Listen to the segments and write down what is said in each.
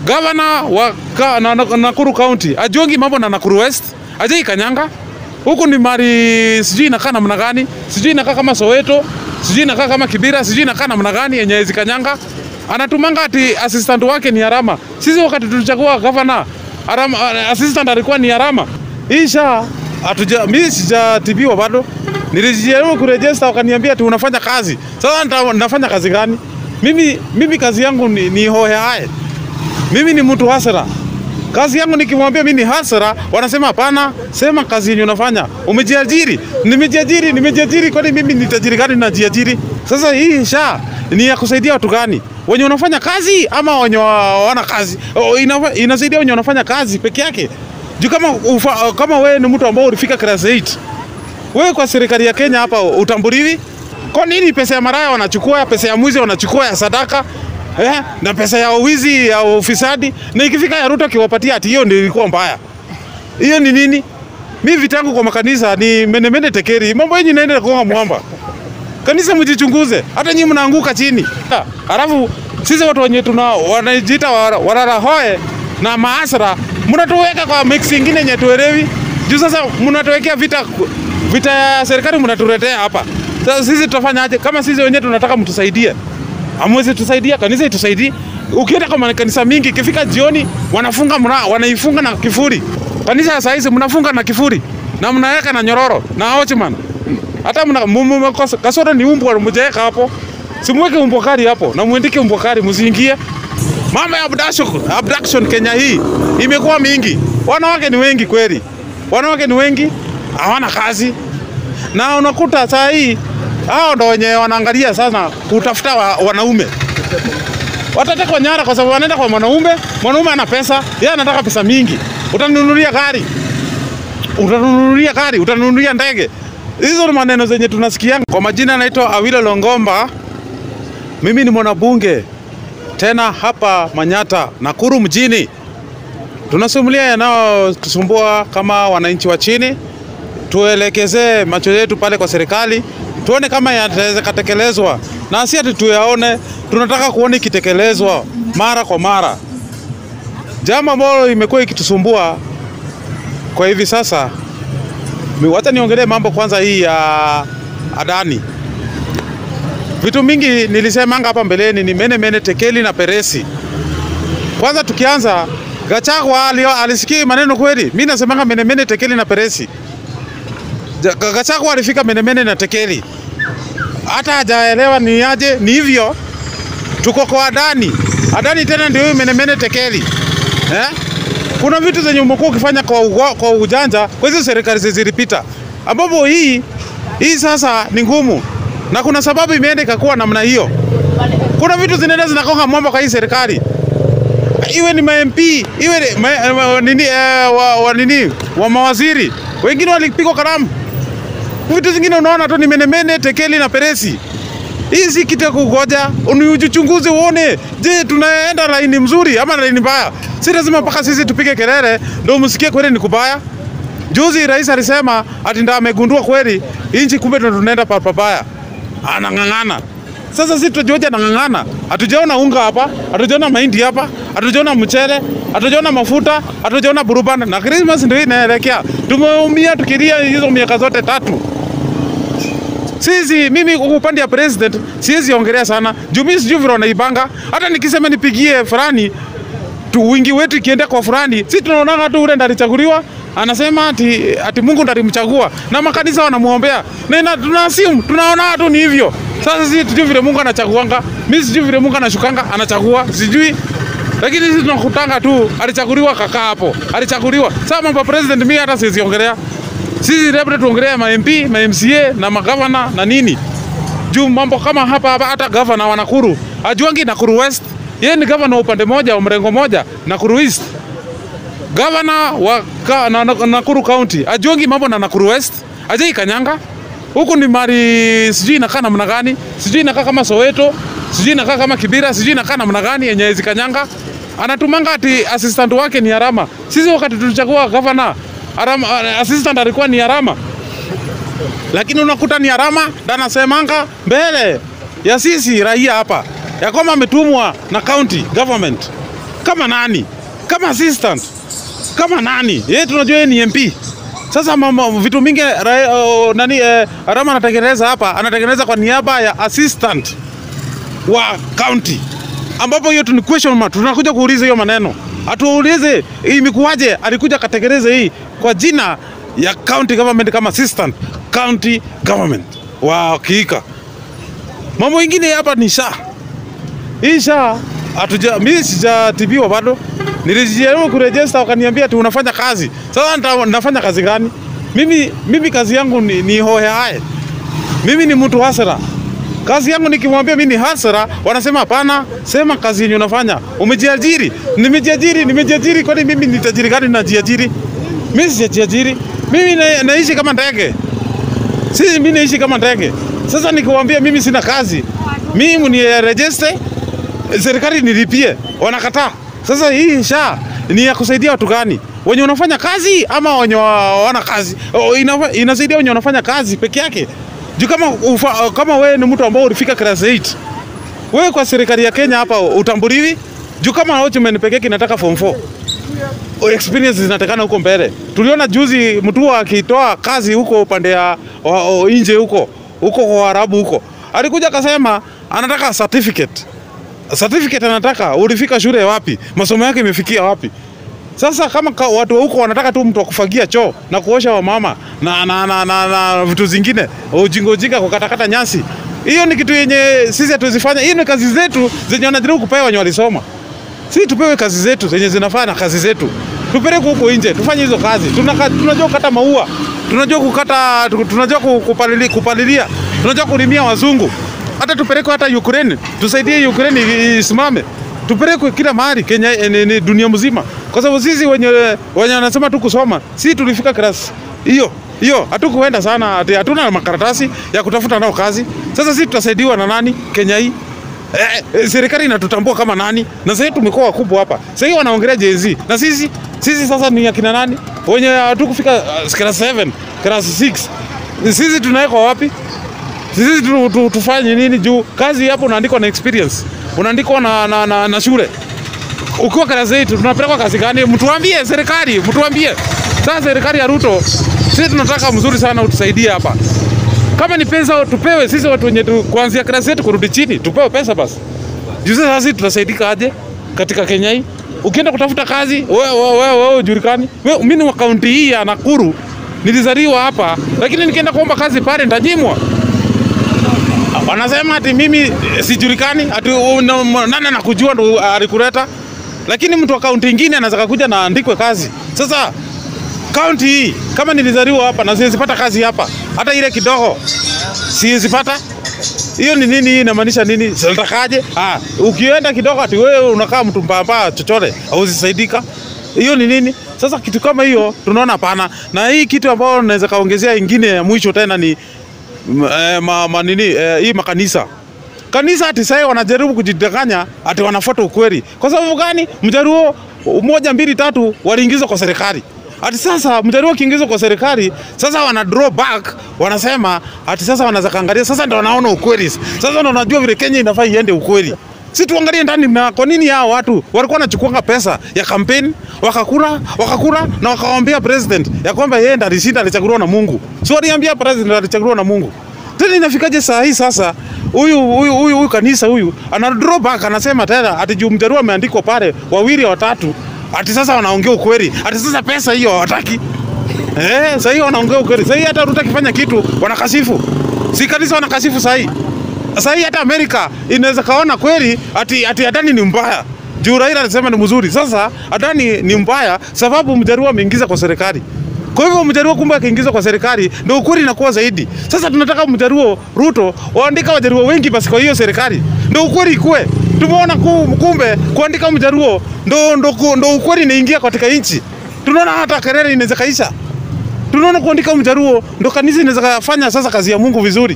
Gavana wa ka, na, na, Nakuru County ajuangi mambo na Nakuru West, ajai kanyanga huku ni mali sijui inakaa namna gani, sijui inakaa kama Soweto, sijui inakaa kama Kibira, sijui inakaa namna gani yenye hizi kanyanga. Anatumanga ati assistant wake ni Arama. Sisi wakati tulichagua gavana Arama, assistant alikuwa ni Arama. Isha atuja mimi sijatibiwa bado. Nilijaribu kurejesta wakaniambia ati unafanya kazi. Sasa nita- nafanya kazi gani? Mimi mimi kazi yangu ni, ni hohe hae. Mimi ni mtu hasara. Kazi yangu nikimwambia mimi ni hasara, wanasema hapana, sema kazi yenye unafanya. Umejiajiri? Nimejiajiri, nimejiajiri. Kwani mimi ni tajiri gani najiajiri? Sasa hii sha ni ya kusaidia watu gani? Wenye unafanya kazi ama wenye wa- wana kazi? O, inafa- Inasaidia wenye wanafanya kazi peke yake. Juu kama ufa, kama wewe ni mtu ambao ulifika class 8 wewe kwa serikali ya Kenya hapa utambuliwi? Kwa nini pesa ya maraya wanachukua, pesa ya mwizi wanachukua ya sadaka eh? na pesa ya wizi ya ufisadi, na ikifika ya Ruto akiwapatia ati hiyo ndio ilikuwa mbaya. Hiyo ni nini? Mimi vitangu kwa makanisa ni menemene tekeri, mambo yenyu naenda kuonga mwamba. Kanisa mjichunguze, hata nyinyi mnaanguka chini. Ha, Alafu sisi watu wenye tuna wanajiita wa- wararahoe na maasra, mnatuweka kwa mix ingine yenye tuelewi. Juu sasa mnatuwekea vita vita ya serikali mnatuletea hapa. Sasa sisi tutafanya aje kama sisi wenyewe tunataka mtusaidie? Hamwezi tusaidia, kanisa itusaidie. Ukienda kwa makanisa mingi ikifika jioni wanafunga mna, wanaifunga na kifuri. Kanisa saa hizi mnafunga na kifuri na mnaweka na nyororo na watchman. Hata mna mu- mu- makosa- kasoro ni umbwa mjaweka hapo. Simweke umbwa kali hapo na muendike umbwa kali msiingie. Mambo ya abduction, abduction Kenya hii imekuwa mingi. Wanawake ni wengi kweli. Wanawake ni wengi hawana kazi. Na unakuta saa hii hao ndo wenye wanaangalia sana kutafuta wa, wanaume. Watatekwa nyara kwa sababu wanaenda kwa mwanaume, mwanaume ana pesa, yeye anataka pesa mingi. Utanunulia gari, utanunulia gari, utanunulia ndege. Hizo ni maneno zenye tunasikia. Kwa majina naitwa Awilo Longomba, mimi ni mwanabunge tena hapa Manyata, Nakuru mjini. Tunasimulia yanayotusumbua kama wananchi wa chini, tuelekezee macho yetu pale kwa serikali, tuone kama yataweza kutekelezwa, na si ati tuyaone, tunataka kuona ikitekelezwa mara kwa mara. Jambo ambalo imekuwa ikitusumbua kwa hivi sasa, mi- wacha niongelee mambo kwanza hii ya Adani. Vitu mingi nilisemanga hapa mbeleni ni mene mene, tekeli na peresi. Kwanza tukianza Gachagua alio- alisikii maneno kweli? Mimi nasemanga mene mene, tekeli na peresi. Ja- Ga- Gachagua alifika mene mene na tekeli, hata hajaelewa ni aje, ni hivyo. Tuko kwa Adani, Adani tena ndio huyu mene mene tekeli eh? Kuna vitu zenye umekuwa ukifanya kwa, ugo, kwa ujanja kwa hizo serikali zilizopita, ambapo hii hii sasa ni ngumu, na kuna sababu imeenda ikakuwa namna hiyo. Kuna vitu zinaenda zinakonga mwamba kwa hii serikali iwe ni ma MP iwe ni ma, ma, nini, eh, wa, wa, nini wa mawaziri wengine walipigwa kalamu. Vitu zingine unaona tu ni menemene, tekeli na peresi. Hii si kitu ya kugoja, ujichunguze uone, je, tunaenda laini mzuri ama laini mbaya? Si lazima mpaka sisi tupige kelele ndio msikie kweli ni kubaya. Juzi rais alisema ati ndio amegundua kweli inchi, kumbe ndo tunaenda pa pabaya, anang'ang'ana. Sasa sisi tunajoja nang'ang'ana, hatujaona unga hapa, hatujaona mahindi hapa, hatujaona mchele, hatujaona mafuta, hatujaona burubana, na Christmas ndio inaelekea. Tumeumia tukilia hizo miaka zote tatu. Sisi mimi kwa upande ya president siwezi ongelea sana. Juu mimi sijui vile wanaibanga. Hata nikisema nipigie fulani tu wingi wetu ikienda kwa fulani, si tunaona tu ule ndo alichaguliwa anasema ati, ati Mungu ndo alimchagua na makanisa wanamuombea na ina, tuna assume tunaona tu ni hivyo. Sasa sisi tujui vile Mungu anachaguanga, mimi sijui vile Mungu anashukanga anachagua, sijui lakini sisi tunakutanga tu alichaguliwa kakaa hapo, alichaguliwa. Sasa mambo ya president mimi hata siwezi ongelea. Sisi labda tuongelea ma MP, ma MCA na magavana na nini juu mambo kama hapa hapa, hata gavana wa Nakuru ajuangi Nakuru West, yeye ni gavana wa upande moja wa mrengo moja Nakuru East. Gavana wa ka, na, na, Nakuru County ajuangi mambo na Nakuru West, ajai kanyanga huku ni mali sijui inakaa namna gani, sijui inakaa kama Soweto, sijui inakaa kama Kibira, sijui inakaa namna gani yenye hizi kanyanga. Anatumanga ati assistant wake ni Arama. Sisi wakati tulichagua gavana Arama, assistant alikuwa ni Arama lakini unakuta ni Arama ndo anasemanga mbele ya sisi raia hapa ya kwamba ametumwa na county government kama nani? Kama assistant, kama nani? Yeye tunajua yeye ni MP. Sasa mama, vitu mingi ra, uh, nani eh, Rama anatengeneza hapa, anatengeneza kwa niaba ya assistant wa county, ambapo hiyo tu ni question mark. Tunakuja kuuliza hiyo maneno, atuulize imekuwaje, alikuja katekeleze hii kwa jina ya county government kama assistant county government wa kiika. Mambo ingine hapa ni sha hii sha hatuja, mimi sijatibiwa bado. Nilijaribu kurejesta wakaniambia ati unafanya kazi. Sasa nita- nafanya kazi gani? Mimi, mimi kazi yangu ni, ni hohehae. Mimi ni mtu hasara. Kazi yangu nikimwambia mimi ni hasara, wanasema hapana, sema kazi yenye unafanya. Umejiajiri? Nimejiajiri, nimejiajiri. Kwani mimi ni tajiri gani najiajiri? Mimi sijajiajiri. Mimi na, naishi kama ndege. Si mimi naishi kama ndege. Sasa nikiwaambia mimi sina kazi, mimi ni register serikali nilipie, wanakataa. Sasa hii sha ni ya kusaidia watu gani? Wenye wanafanya kazi ama wenye wa- wana kazi? O, ina, inasaidia wenye wanafanya kazi peke yake. Juu kama ufa, kama wewe ni mtu ambao ulifika class 8 wewe kwa serikali ya Kenya hapa utambuliwi. Juu kama watchman peke yake inataka form 4 O, experience zinatakana huko mbele. Tuliona juzi mtu akitoa kazi huko upande ya wa- o, nje huko huko kwa Waarabu huko, alikuja akasema anataka certificate certificate anataka ulifika shule wapi, masomo yake imefikia wapi. Sasa kama ka, watu wa huko wanataka tu mtu wa kufagia choo na kuosha wamama na, na, na, na, na vitu zingine ujinga ujinga kukatakata nyasi, hiyo ni kitu yenye sisi hatuzifanya. Hiyo ni kazi zetu zenye wanajaribu kupewa wenye walisoma. Sisi tupewe kazi zetu zenye zinafaa na kazi zetu, tupeleke huko nje tufanye hizo kazi. Tunaka, tunajua kukata maua, tunajua kukata, tunajua ku- kupalilia, kupalilia, tunajua kulimia wazungu. Hata tupeleke hata Ukraine, tusaidie Ukraine i- isimame, tupelekwe kila mahali Kenya, eh, ni, ni dunia mzima, kwa sababu sisi wenye wenye wanasema tu kusoma, sisi tulifika class hiyo hiyo, hatukuenda sana, ati hatuna makaratasi ya kutafuta nao kazi. Sasa sisi tutasaidiwa na nani Kenya hii? Eh, eh, serikali inatutambua kama nani, na sasa tumekuwa wakubwa hapa. Sasa hivi wanaongelea Gen Z na sisi sisi sasa ni akina nani wenye hatukufika uh, class 7 class 6 sisi tunawekwa wapi? Sisi tu, tu, tufanye nini juu kazi hapo unaandikwa na experience, unaandikwa na, na, na, na shule. Ukiwa class 8 tunapelekwa kazi gani? Mtuambie serikali, mtuambie. Sasa serikali ya Ruto, sisi tunataka mzuri sana utusaidie hapa kama ni pesa tupewe sisi watu wenye tu, kuanzia klasi yetu kurudi chini tupewe pesa basi. Juu sasa sisi tutasaidika aje katika Kenya hii? Ukienda kutafuta kazi wewe wewe wewe wewe hujulikani. Wewe mimi ni wa kaunti hii ya Nakuru. Nilizaliwa hapa lakini nikienda kuomba kazi pale nitanyimwa. Wanasema ati mimi eh, sijulikani, ati uh, na- nani anakujua ndo alikuleta. Lakini mtu wa kaunti ingine anaweza kuja na andikwe kazi. Sasa kaunti hii kama nilizaliwa hapa na siwezi pata kazi hapa, hata ile kidogo siwezi pata. Hiyo ni nini? Hii inamaanisha nini? Sinatakaje? Ah, ukienda kidogo ati wewe unakaa mtu mbamba chochote, hauzisaidika. Hiyo ni nini? Sasa kitu kama hiyo tunaona pana, na hii kitu ambayo naweza kaongezea ingine ya mwisho tena ni m- eh, ma, ma, nini eh, hii makanisa kanisa ati sasa wanajaribu kujidanganya ati wanafuata ukweli. Kwa sababu gani? Mjaruo moja mbili tatu waliingizwa kwa serikali. Ati sasa mjaruo akiingizwa kwa serikali, sasa wana draw back, wanasema ati sasa wanaweza kaangalia, sasa ndio wanaona ukweli. Sasa ndio wanajua vile Kenya inafaa iende ukweli. Si tuangalie ndani na kwa nini hao watu walikuwa wanachukuanga pesa ya kampeni wakakula wakakula na wakawaambia president ya kwamba yeye ndiye alishinda alichaguliwa na Mungu. Si waliambia president alichaguliwa na Mungu. Tena inafikaje saa hii sasa huyu huyu huyu huyu kanisa huyu ana draw back anasema tena ati juu mjaruo ameandikwa pale wawili watatu ati sasa wanaongea ukweli ati sasa pesa hiyo hawataki eh sasa hiyo wanaongea ukweli sasa hii hata Ruto akifanya kitu wanakasifu si kanisa wanakasifu sasa hii sasa hii hata Amerika inaweza kaona kweli ati ati Adani ni mbaya juu Raila alisema ni mzuri sasa Adani ni mbaya sababu mjaruo ameingiza kwa serikali kwa hivyo mjaruo kumbe akiingizwa kwa serikali ndio ukweli inakuwa zaidi. Sasa tunataka mjaruo Ruto waandika wajaruo wengi basi kwa hiyo serikali ndio ukweli ikue. Tumeona ku- kumbe kuandika mjaruo ndo, ndo, ndo, ndo ukweli inaingia katika nchi. Tunaona hata Kerere inaweza kaisha. Tunaona kuandika mjaruo ndo kanisa inaweza kufanya sasa kazi ya Mungu vizuri.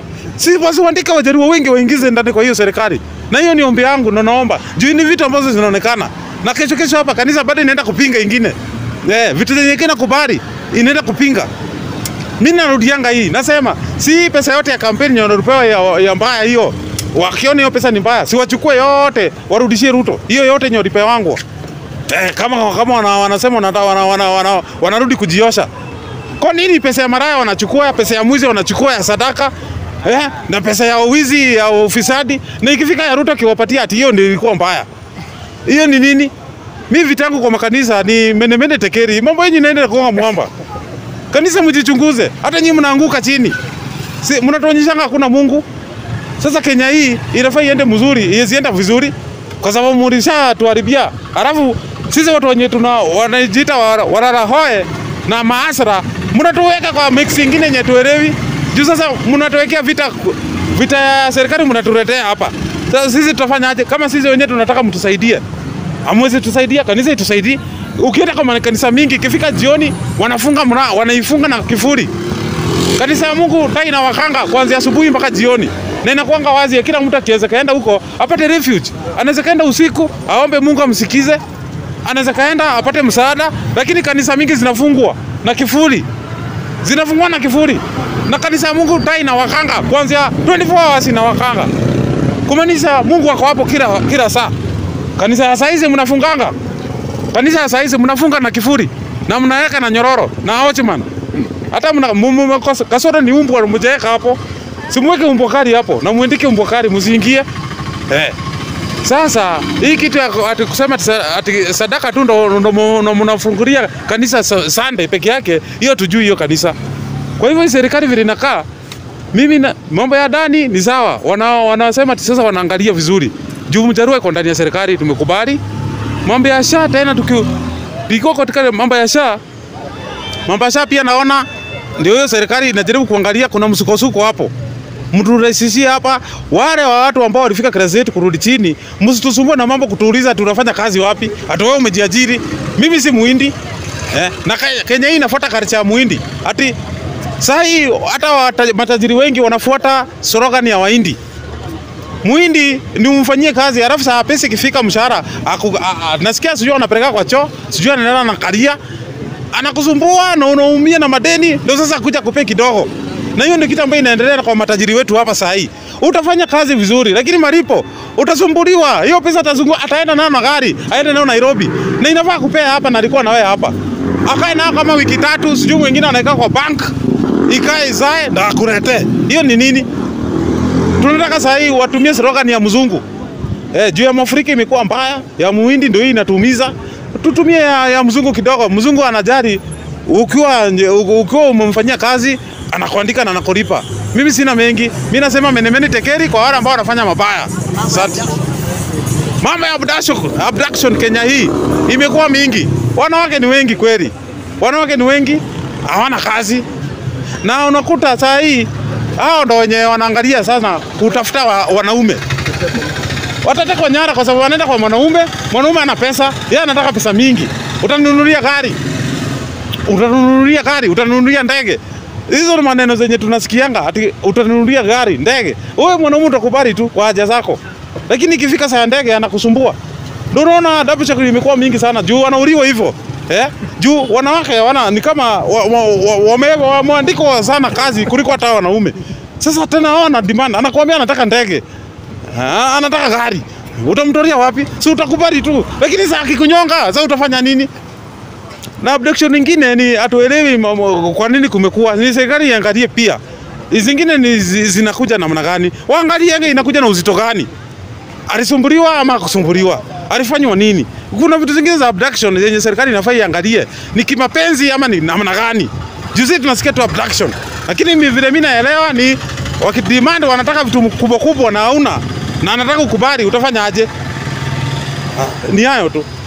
Si basi waandika wajaruo wengi waingize ndani kwa hiyo serikali. Na hiyo ni ombi yangu na naomba. Juu ni vitu ambazo zinaonekana. Na kesho kesho hapa kanisa bado inaenda kupinga ingine. Eh, vitu zenye kina kubali inaenda kupinga. Mimi narudianga hii, nasema si pesa yote ya kampeni yenye wanapewa ya, ya mbaya hiyo wakiona hiyo pesa ni mbaya, si wachukue yote warudishie Ruto, hiyo yote yenye walipewangwa. Eh, kama kama wana, wanasema wana, wana, wana, wana, wanarudi kujiosha. Kwa nini pesa ya maraya wanachukua, pesa ya mwizi wanachukua ya sadaka eh, na pesa ya wizi ya ufisadi, na ikifika ya Ruto akiwapatia ati hiyo ndio ilikuwa mbaya. Hiyo ni nini? Mi vitangu kwa makanisa ni menemene tekeri, mambo yenyu naenda kuonga mwamba. Kanisa mjichunguze, hata nyinyi mnaanguka chini, si mnatuonyeshanga hakuna Mungu. Sasa Kenya hii inafaa iende mzuri, isienda vizuri kwa sababu mlishatuharibia. Alafu sisi watu wenye tuna wanajiita wa- wararahoe na maasra, mnatuweka kwa mix ingine yenye tuelewi. Juu sasa mnatuwekea vita vita ya serikali mnatuletea hapa. Sasa sisi tutafanya aje kama sisi wenyewe tunataka mtusaidie? Hamwezi tusaidia, kanisa itusaidie. Ukienda kwa makanisa mingi, ikifika jioni wanafunga mra, wanaifunga na kifuri. Kanisa ya Mungu tai na wakanga kuanzia asubuhi mpaka jioni, na inakuanga wazi, kila mtu akiweza kaenda huko apate refuge. Anaweza kaenda usiku aombe Mungu amsikize, anaweza kaenda apate msaada, lakini kanisa mingi zinafungwa na kifuri, zinafungwa na kifuri, na kanisa ya Mungu tai na wakanga kuanzia 24 hours na wakanga, kumaanisha Mungu ako hapo kila kila saa. Kanisa ya saizi mnafunganga, kanisa ya saizi mnafunga na kifuri na mnaweka na nyororo na watchman hata mna mu- mu- kosa- kasoro ni umbwa mjaweka hapo, simweke umbwa kali hapo na muendike umbwa kali msiingie eh. Sasa hii kitu ya ku- ati kusema ati sa- ati sadaka tu ndo, ndo, mu- ndo mnafungulia kanisa sa- Sunday peke yake, hiyo tujui hiyo kanisa. Kwa hivyo hii serikali vile inakaa, mimi na mambo ya ndani ni sawa, wana wanasema ati sasa wanaangalia vizuri juu Mjaruo iko ndani ya serikali, tumekubali mambo ya sha tena tuki tukiwa katika mambo ya sha mambo ya sha pia naona ndio hiyo serikali inajaribu kuangalia, kuna msukosuko hapo, mturahisishie hapa. Wale wa watu ambao walifika klasi yetu kurudi chini, msitusumbue na mambo kutuuliza tunafanya kazi wapi, hata wewe umejiajiri. Mimi si muhindi eh, na Ke- Kenya hii inafuata culture ya muhindi ati saa hii hata wata- matajiri wengi wanafuata slogan ya wahindi Muhindi ni umfanyie kazi alafu saa pesa ikifika mshahara aku- a- a- nasikia sijui anapeleka kwa choo, sijui anaenda na kalia anakusumbua na unaumia na madeni, ndio sasa kuja kupe kidogo. Na hiyo ndio kitu ambayo inaendelea kwa matajiri wetu hapa saa hii. Utafanya kazi vizuri, lakini malipo utasumbuliwa. Hiyo pesa atazungua, ataenda nayo na gari, aende nayo Nairobi, na inafaa kupea hapa, na alikuwa na wewe hapa, akae nayo kama wiki tatu, sijui mwingine anaweka kwa bank, ikae izae na akuletee. Hiyo ni nini? tunataka saa hii watumie slogan ya mzungu eh, juu ya Mwafrika imekuwa mbaya, ya muhindi ndio hii inatumiza. Tutumie ya, ya mzungu kidogo. Mzungu anajali ukiwa nje- u- ukiwa umemfanyia kazi anakuandika na anakulipa. Mimi sina mengi, mimi nasema menemene tekeri kwa wale ambao wanafanya mabaya. Asante. Mambo ya abduction, abduction Kenya hii imekuwa mingi. Wanawake ni wengi kweli, wanawake ni wengi, hawana kazi na unakuta saa hii hao ndo wenye wanaangalia sana kutafuta wa, wanaume watatekwa nyara kwa sababu wanaenda kwa mwanaume. Mwanaume ana pesa, yeye anataka pesa mingi. Utanunulia gari, utanunulia gari, utanunulia ndege. Hizo ni maneno zenye tunasikianga, ati utanunulia gari, ndege. Wewe mwanaume utakubali tu kwa haja zako, lakini ikifika saa ya ndege anakusumbua. Ndio unaona double check imekuwa mingi sana juu wanauliwa hivyo eh? Juu wanawake wana ni kama wameandikwa wa, wa, wa, wameandikwa sana kazi kuliko hata wanaume. Sasa tena hao wana demand, anakuambia anataka ndege Ah, anataka gari, utamtoria wapi? Si utakubali tu, lakini saa akikunyonga, sasa utafanya nini? Na abduction nyingine ni hatuelewi mamo- kwa nini kumekuwa, ni serikali iangalie pia. Hizi Zingine ni zi- zinakuja namna gani? Waangalie yenge inakuja na uzito gani? Alisumbuliwa ama akusumbuliwa? Alifanywa nini? Kuna vitu zingine za abduction zenye serikali inafaa iangalie, ni kimapenzi ama ni namna gani? Juzi tunasikia tu abduction, lakini mi- vile mimi naelewa ni wakidemand wanataka vitu kubwa kubwa na hauna na anataka ukubali, utafanya aje? Ah, Ni hayo tu.